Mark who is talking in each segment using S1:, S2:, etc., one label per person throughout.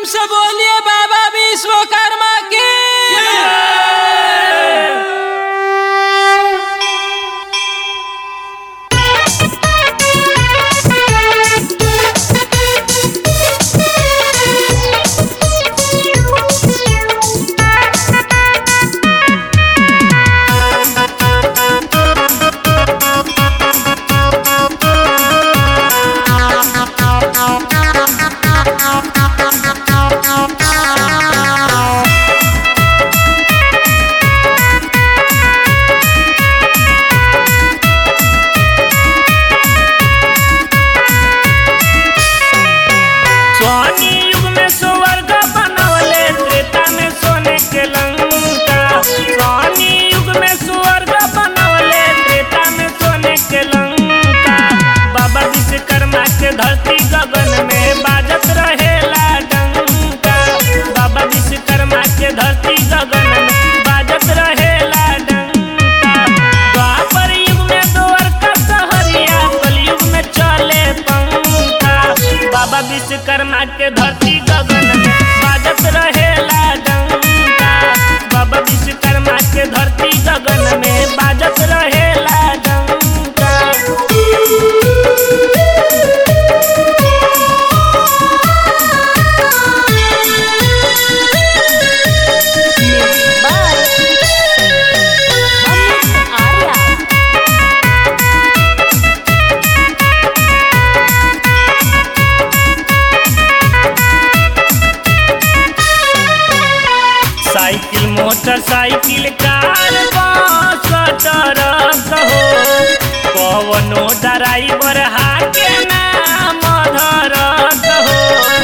S1: से बोलिए बाबा विश्वकर्मा की
S2: सोनी युग में स्वर्ग बनवले त्रेता में सोने के लंका सोनी युग में स्वर्ग बनवले त्रेता में सोने के लंका बाबा विश्वकर्मा के धरती गगन में बाजत रहेला डंका बाबा विश्वकर्मा के धरती गगन में बाजत रहेला डंका द्वापर युग में द्वारका सहरिया कलयुग में चले पंखा बाबा विश्वकर्मा के धरती गगन में बाजत रहेला डंका बाबा विश्वकर्मा के धरती गगन में बाजत रहेला डंका
S3: by Amit Arya
S2: cycle motorcycle car bus truck हो कवनो ड्राइवर हाके नाम धरत हो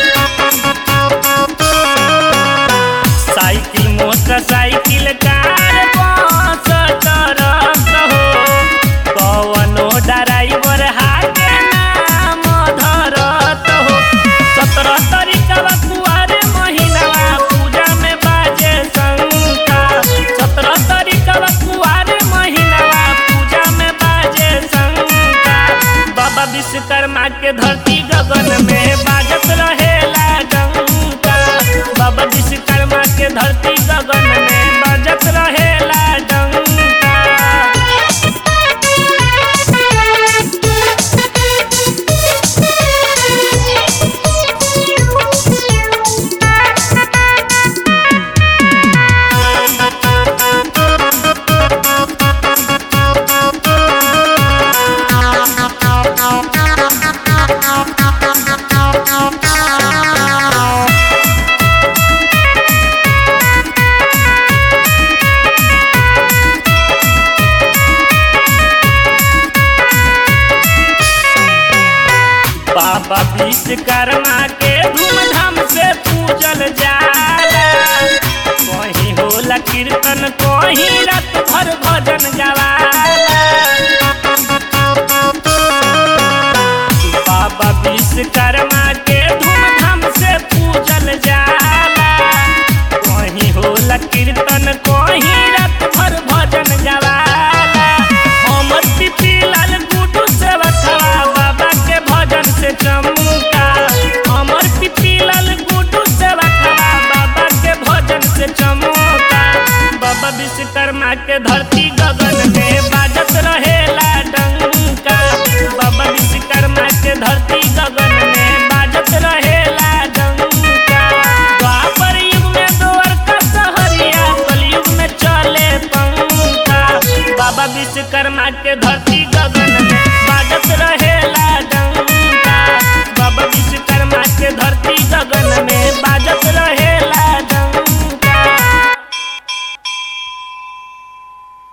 S2: cycle motorcycle car bus truck हो कवनो ड्राइवर हाके नाम धरत हो सत्रह तारीखवा कुआरे महीनावा पूजा में बाजे शंका सत्रह तारीखवा कुआरे महीनावा पूजा में बाजे शंका बाबा विश्वकर्मा के धरती गगन में बाजत रहेला डंका बाबा विश्वकर्मा के धरती गगन में बाजत रहेला डंका बाबा विश्वकर्मा के धूमधाम से पूजल जाला कहीं होला कीर्तन कहीं रात भर भजन गवाला बाबा विश्वकर्मा के धूमधाम से पूजल जाला कहीं होला कीर्तन कहीं रात भर भजन गवाला अमर पिपी लाल गुडू से बथवा बाबा के भजन से चमका अमर पिपी लाल गुडू से बथवा बाबा के भजन से चमका बाबा विश्वकर्मा के धरती गगन में बाजत रहेला डंका बाबा विश्वकर्मा के धरती गगन में बाजत रहेला डंका द्वापर युग में द्वारका सहरिया कलयुग में चले पंखा बाबा विश्वकर्मा के